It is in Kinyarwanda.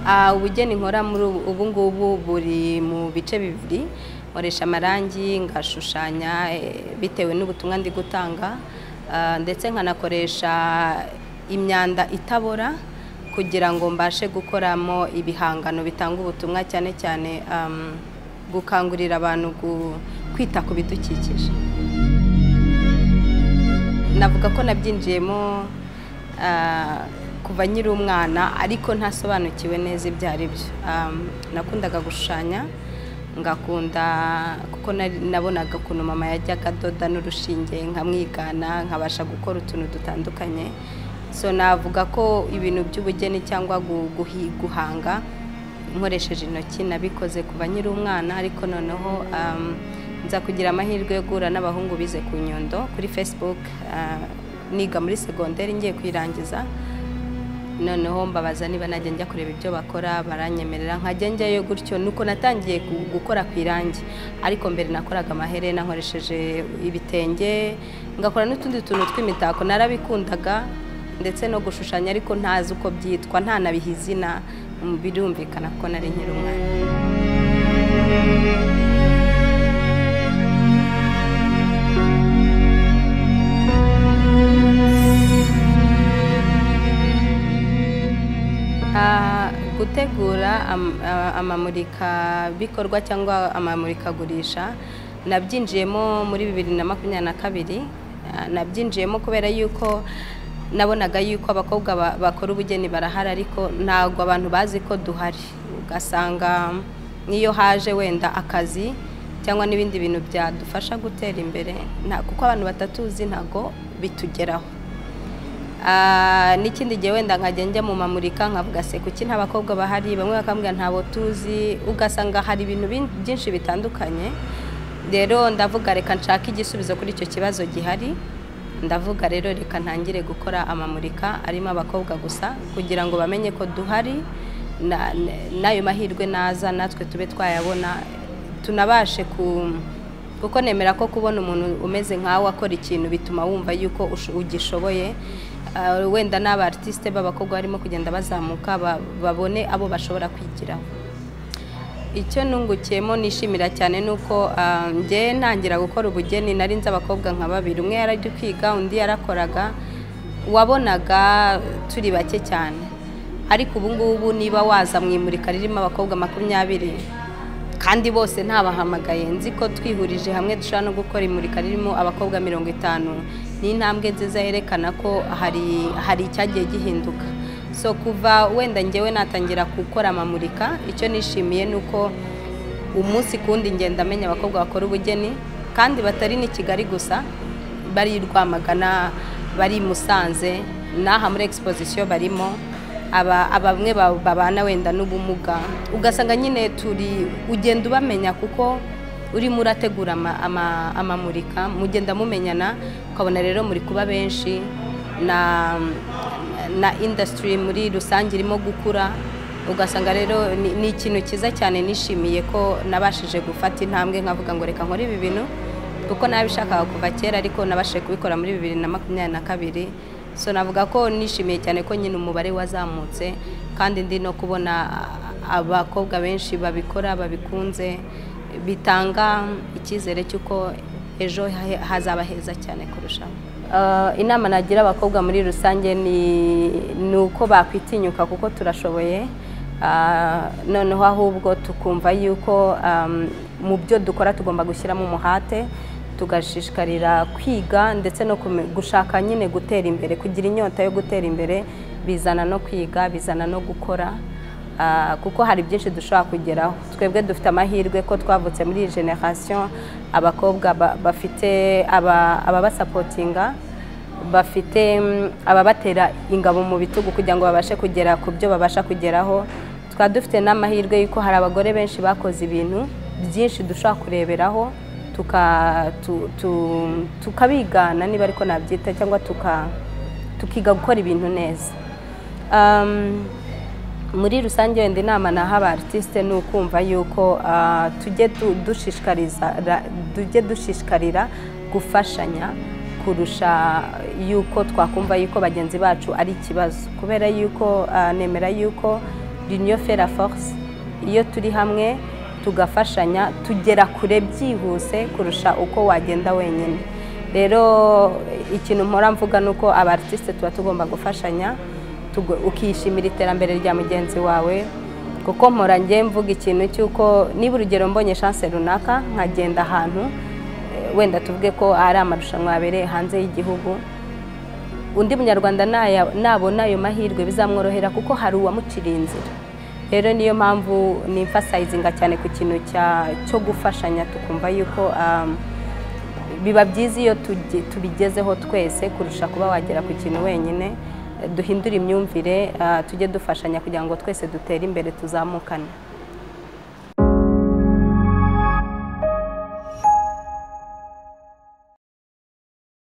Ah, ubugeni nkora muri ubu ubu ngubu buri mu bice bibiri nkoresha amarangi ngashushanya eh, bitewe n'ubutumwa ndi gutanga ah, ndetse nkanakoresha imyanda itabora kugira ngo mbashe gukoramo ibihangano bitanga ubutumwa cyane cyane am, gukangurira abantu gu- kwita ku bidukikije navuga ko nabyinjiyemo ah, kuva nkiri umwana ariko ntasobanukiwe neza ibyo ari byo Um, nakundaga gushushanya ngakunda kuko nari- nabonaga ukuntu mama yajyaga adoda n'urushinge nkamwigana nkabasha gukora utuntu dutandukanye so navuga ko ibintu by'ubugeni cyangwa gu- guhi- guhanga nkoresheje intoki nabikoze kuva nkiri umwana ariko noneho um, nza kugira amahirwe yo guhura n'abahungu bize ku nyundo kuri facebook ah, niga muri segonderi ngiye kuyirangiza noneho mbabaza niba najya njya kureba ibyo bakora baranyemerera nkajya njyayo gutyo nuko natangiye gu- gukora ku irangi ariko mbere nakoraga amaherena nkoresheje ibitenge ngakora n'utundi tuntu tw'imitako narabikundaga ndetse no gushushanya ariko ntazi uko byitwa ntanabiha izina Mm, birumvikana ko nari nkiri umwana Ah, gutegura am- ah, amamurikabikorwa cyangwa amamurikagurisha nabyinjiyemo muri bibiri na makumyabiri na kabiri Ah, nabyinjiyemo kubera yuko nabonaga yuko abakobwa ba- bakora ubugeni barahari ariko ntabwo abantu bazi ko duhari ugasanga n'iyo haje wenda akazi cyangwa n'ibindi bintu byadufasha gutera imbere nta- kuko abantu batatuzi ntabwo bitugeraho Ah, n'ikindi gihe wenda nkajya njya mu mamurika nkavuga se kuki nta bakobwa bahari bamwe bakambwira ntabo tuzi ugasanga hari ibintu bin- byinshi bitandukanye rero ndavuga reka nshake igisubizo kuri icyo kibazo gihari ndavuga rero reka ntangire gukora amamurika arimo abakobwa gusa kugira ngo bamenye ko duhari na- na- n'ayo mahirwe naza natwe tube twayabona tunabashe ku kuko nemera ko kubona umuntu umeze nkawe akora ikintu bituma wumva yuko usho- ugishoboye Ah, wenda n'aba artiste b'abakobwa barimo kugenda bazamuka ba- babone abo bashobora kwigiraho icyo nungukiyemo nishimira cyane ni uko ah, njye ntangira gukora ubugeni nari nzi abakobwa nka babiri umwe yari ari kwiga undi yarakoraga wabonaga turi bake cyane ariko ubu ngubu niba waza mu imurika ririmo abakobwa makumyabiri kandi bose ntabahamagaye nzi ko twihurije hamwe dushobora no gukora imurika ririmo abakobwa mirongo itanu ni intambwe nziza yerekana ko hari hari icyagiye gihinduka so kuva wenda ngewe natangira gukora amamurika icyo nishimiye ni uko umunsi ku wundi ngenda amenya abakobwa bakora ubugeni kandi batari n'i kigali gusa bari i rwamagana bari i musanze n'aha muri exposition barimo aba aba bamwe ba- babana wenda n'ubumuga ugasanga nyine turi ugenda ubamenya kuko urimo urategura ama- ama- amamurika mugenda mumenyana ukabona rero muri kuba benshi na na industry muri rusange irimo gukura ugasanga rero ni- ni ikintu cyiza cyane nishimiye ko nabashije gufata intambwe nkavuga ngo reka nkore ibi bintu kuko nabishakaga kuva kera ariko nabashije kubikora muri bibiri na makumyabiri na kabiri so navuga ko nishimiye cyane ko nyine umubare wazamutse kandi ndi no kubona ah, abakobwa benshi babikora babikunze bitanga icyizere cy'uko ejo hahe- hazaba heza cyane kurushaho Ah, inama nagira abakobwa muri rusange ni ni uko bakwitinyuka kuko turashoboye Ah, noneho ahubwo tukumva yuko am, mu byo dukora tugomba gushyiramo umuhate tugashishikarira kwiga ndetse no kume- gushaka nyine gutera imbere kugira inyota yo gutera imbere bizana no kwiga bizana no gukora Ah, kuko hari byinshi dushobora kugeraho twebwe dufite amahirwe ko twavutse muri iyi generasiyo abakobwa ba- bafite aba- ababasapotinga bafite mm, ababatera ingabo mu bitugu kugira ngo babashe kugera ku byo babasha kugeraho twaba dufite n'amahirwe y'uko hari abagore benshi bakoze ibintu byinshi dushobora kureberaho tuka- tu- tu- tukabigana niba ariko nabyita cyangwa tuka- tukiga gukora ibintu neza Um, muri rusange wenda inama naha aba artiste ni ukumva yuko ah, tujye du- dushishikariza ra- tujye dushishikarira gufashanya kurusha yuko twakumva yuko bagenzi bacu ari ikibazo kubera yuko ah, nemera yuko l'union fait la force iyo turi hamwe tugafashanya tugera kure byihuse kurusha uko wagenda wenyine rero ikintu mpora mvuga ni uko abatisite tuba tugomba gufashanya ukishimira iterambere rya mugenzi wawe kuko mpora njye mvuga ikintu cy'uko niba urugero mbonye shanse runaka nkagenda ahantu wenda tuvuge ko ari amarushanwa yabereye hanze y'igihugu undi munyarwanda nabona ayo mahirwe bizamworohera kuko hari uwamuciriye inzira rero niyo mpamvu nimfasayizinga cyane ku kintu cyo gufashanya tukumva yuko biba byiza iyo tubigezeho twese kurusha kuba wagera ku kintu wenyine duhindure imyumvire tujye dufashanya kugira ngo twese dutere imbere tuzamukane